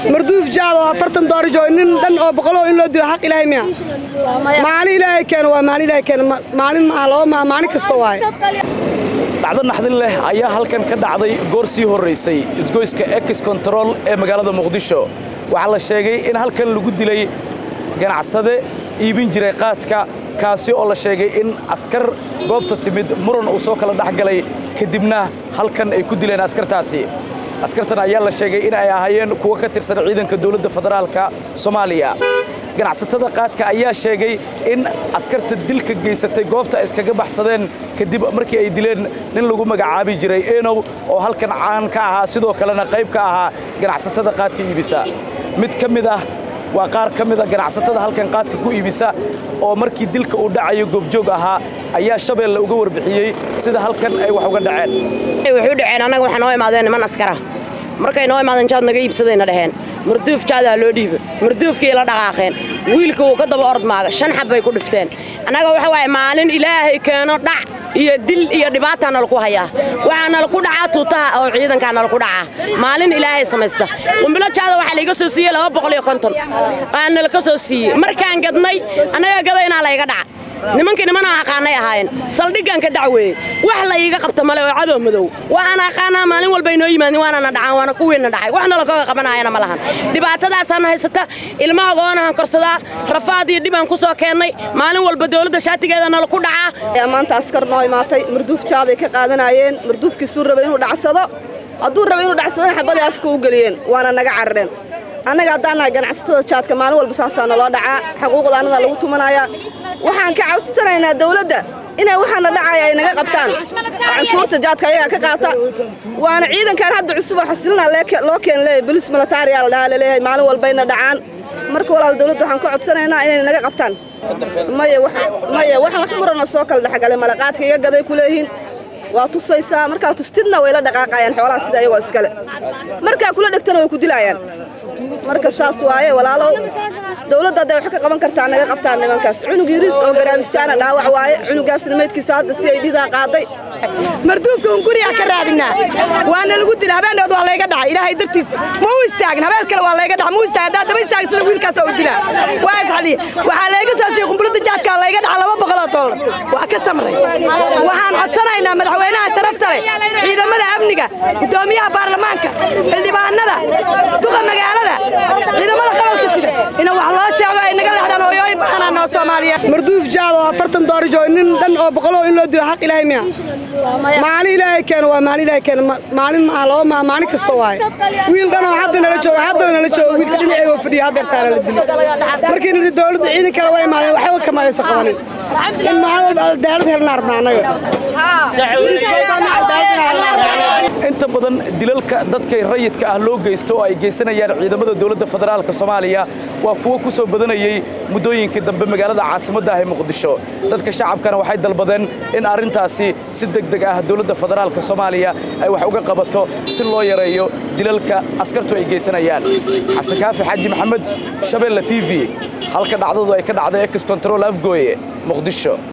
marduuf jaad oo afartan doorijo nin dhan oo boqoloo in loo dilo xaq ilaahay miya maalin ilaahay keeno waa maalin ilaahay keeno maalin maaha laba maaha maalin kasta waaye dhacdo naxdin leh ayaa halkan ka dhacday goor sii horraysay isgoyska ex control ee magaalada muqdisho waxaa la sheegay in halkan lagu dilay ganacsade iibin jiray qaadka kaasi oo la sheegay in askar goobta timid muran uu soo kala dhex galay kadibna halkan ay ku dileen askartaasi askartan ayaa la sheegay in ay ahaayeen kuwo ka tirsan ciidanka dowladda federaalka soomaaliya ganacsatada qaadka ayaa sheegay in askarta dilka geysatay goobta ay iskaga baxsadeen kadib markii ay dileen nin lagu magacaabi jiray enow oo halkan caan ka ahaa sidoo kalena qayb ka ahaa ganacsatada qaadka iibisa mid ka mid ah waa qaar ka mid a ganacsatada halkan qaadka ku iibisa oo markii dilka uu dhacayo goobjoog ahaa ayaa shabeelle uga warbixiyey sida halkan ay wax uga dhaceen wuxuu dhaceen annaga waxaa noo imaadeen niman askara markay noo imaadeen jaad naga iibsadayna dhaheen marduuf jaadaa loo dhiiba marduufkii la dhaqaaqeen wiilka wuu ka daba ordmaaga shan xab bay ku dhifteen annaga waxa waaye maalin ilaahay keeno dhac iyo dil iyo dhibaataa nalaku hayaa waxaa nalaku dhacaa tuutaha oo ciidankaa nalaku dhacaa maalin ilaahay samaysta qumbilo jaada waxaa layga soo siiyey laba boqol iyo konton aa nalaka soo siiyey markaan gadnay annaga gadaynaa layga dhaca nimankii nimanaan aqaanay ahaayeen saldhiggan ka dacweeyey wax la iiga qabta male oo cadow madow waxaan aqaanaa maalin walba inoo yimaadin waanana dhacaan waana kuwiina dhacay wax nalakooga qabanayana ma lahan dhibaatadaasaan haysata ilmahagoonahan korsadaa rafaad iyo dhibaan ku soo keennay maalin walba dowladda shaatigeeda nalaku dhacaa maanta askar noo imaatay marduuf jaaday ka qaadanayeen marduufkiisuu rabay inuu dhacsado hadduu rabay inuu dhacsadana xabadii afka u geliyeen waana naga carareen annaga haddaan nahay ganacsatada jaadka maalin walba saasaa naloo dhacaa xuquuqda annadaa lagu tumanayaa waxaan ka cabsanaynaa dawladda inay waxaana dhacaya ay naga qabtaan oo canshuurta jaadka ayagaa ka qaata waana ciidankan hadda cusub oo xasilina loo keen leeyahay bolis militaariyaa la dhahaa laleeyahay maalin walbayna dhacaan marka walaal dawladda waxaan ka codsanaynaa inay naga qabtaan maya maya wax wax murana soo kala dhexgalay malaqaadka iga gaday ku leeyihiin waa tusaysaa markaa tustidna way la dhaqaaqayaan xoolaha sida iyagoo iskale markaa kula dhegtana way ku dilaayaan marka saas waaye walaalow dawladda hadday wax ka qaban kartaa naga qabtaan nimankaas cunug yiriis oo garaabistaana dhaawac waaye cunugaasna maydkiisa hadda si ay dhidaa qaaday marduufka un gurigaa ka raadinaa waana lagu dila habeendood waa layga dhacay ilaahay dartiisa ma u istaagin habeen kale waa layga dhaca ma u istaagin haddaa daba istaagin sida wiilkaas oo dilaa waa isxadhiya waxaa layga soo siiyey qumbulada jaadkaa layga dhaca laba boqoloo doolar waa ka samray waxaan codsanaynaa madaxweynaha sharafta leh ciidamada amniga guddoomiyaha baarlamaanka xildhibaanada duqa magaalada ciidamada qabalka sida ina wax loo sheego ay naga leexdaan hooyooyin baxanaa noo soomaaliya marduuf jaad oo afartan doorijo nin dhan oo boqoloo in loo dilo xaq ilaahay miya maalin ilaahay keeno waa maalin ilaahay keeno maalin maaha laba maaha maalin kasta waaye wiil dhan oo hadda nala jooga hadda nala jooga wiilka dhinaceeda oo fadhiya hadda ertaana la dilo markii nadi dowladda ciidan kale waa imaadeen waxba kama aysan qabanin in maalin walba cadaalad helnaa rabnaa annaga inta badan dilalka dadka rayidka ah loo geysto oo ay geysanayaan ciidamada dowladda federaalka soomaaliya waa kuwo ku soo badanayay muddooyinkii dambe magaalada caasimadda ah ee muqdisho dadka shacabkana waxay dalbadeen in arrintaasi si degdeg ah dowladda federaalka soomaaliya ay wax uga qabato si loo yareeyo dilalka askartu ay geysanayaan xasan kaafi xaaji maxamed shabeelle t v halka dhacdadu ay ka dhacday ex control afgooye muqdisho